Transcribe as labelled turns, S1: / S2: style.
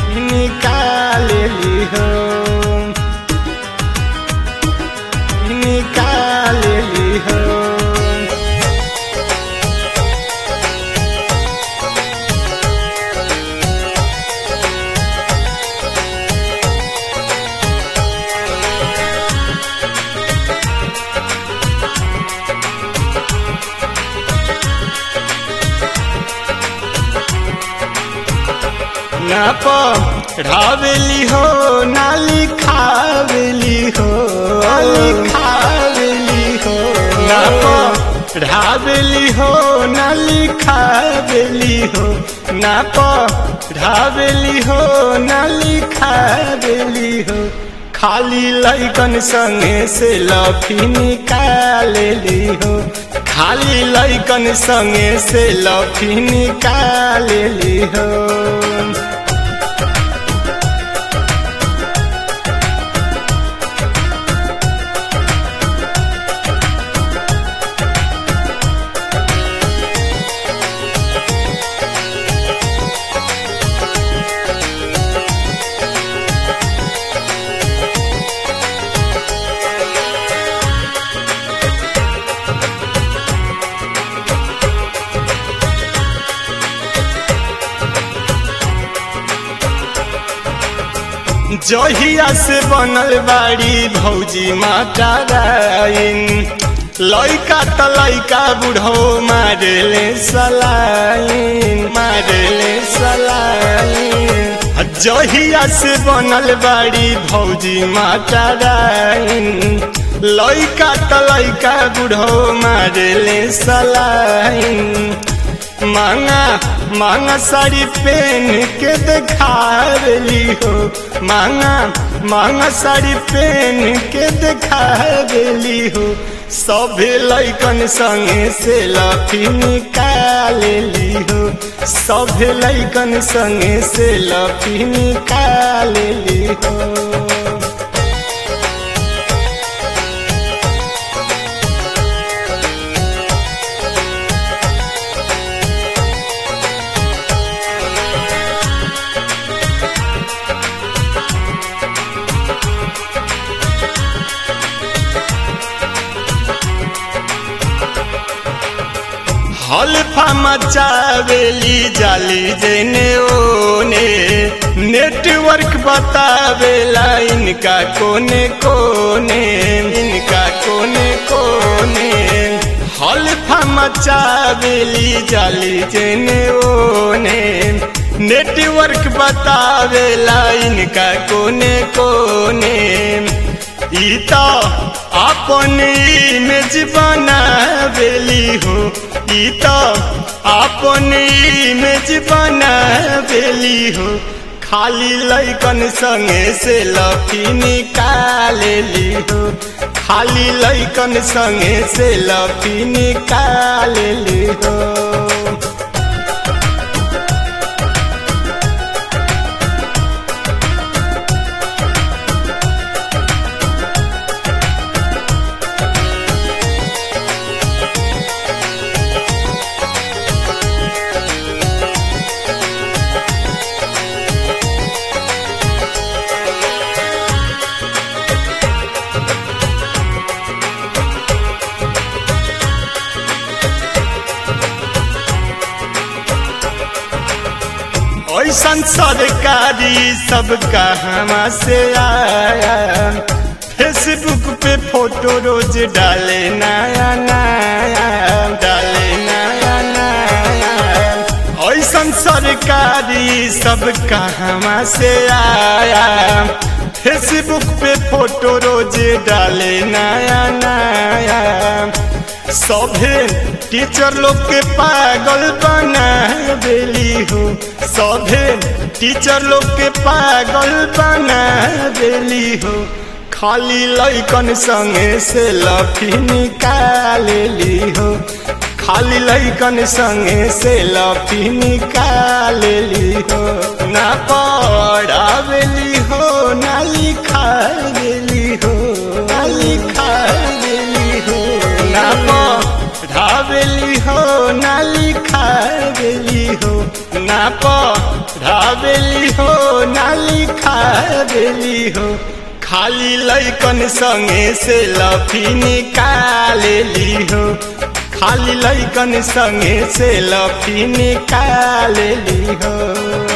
S1: निकालेली हो निकालेली हो ना पढ़ावेली हो ना लिखावेली हो लिखावेली हो ना पढ़ावेली हो ना लिखावेली हो ना पढ़ावेली हो ना लिखावेली हो खाली लैकन संगे से लफी निकालेली हो खाली लैकन संगे से लफी निकालेली हो जहिया से बनल बाड़ी भौजी माता राइन लैका त लैका बुढ़ो मारेले सलाइन मारेले सलाइन जहिया से बनल बाड़ी भौजी माता राइन लैका त लैका बुढ़ो मारेले सलाइन मांगा मांगा साड़ी पहन के दिखावली हो मांगा मांगा साड़ी पहन के दिखावली हो सभे लैकन संगे से लफी निकालेली हो सभे लैकन संगे से लफी निकालेली हो हल्फा मचावेली जाली जेने ओने नेटवर्क बतावेला इनका कोने कोने इनका कोने कोने हल्फा मचावेली जाली जेने ओने नेटवर्क बतावेला इनका कोने कोने ई तो अपन इमेज बनावेली हो ई तो अपन इमेज बनावेली हो खाली लैकन संगे से लफी निकालेली हो खाली लैकन संगे से लफी निकालेली हो ऐसन सरकारी सब कहवा से आया फेसबुक पे फोटो रोज डाले नया नया डाले नया नया ऐसन सरकारी सब कहवा से आया फेसबुक पे फोटो रोज डाले नया नया सभे टीचर लोग के पागल बना देली हो सभे टीचर लोग के पागल बना देली हो खाली लैकन संगे से लफी निकालेली हो खाली लैकन संगे से लफी निकालेली हो ना पढ़ावेली हो ना लिखावेली हो ना लिखावेली हो ना पढ़ावेली हो ना लिखावेली हो ना पढ़ावेली हो ना लिखावेली हो खाली लैकन संगे से लफी निकालेली हो खाली लैकन संगे से लफी निकालेली हो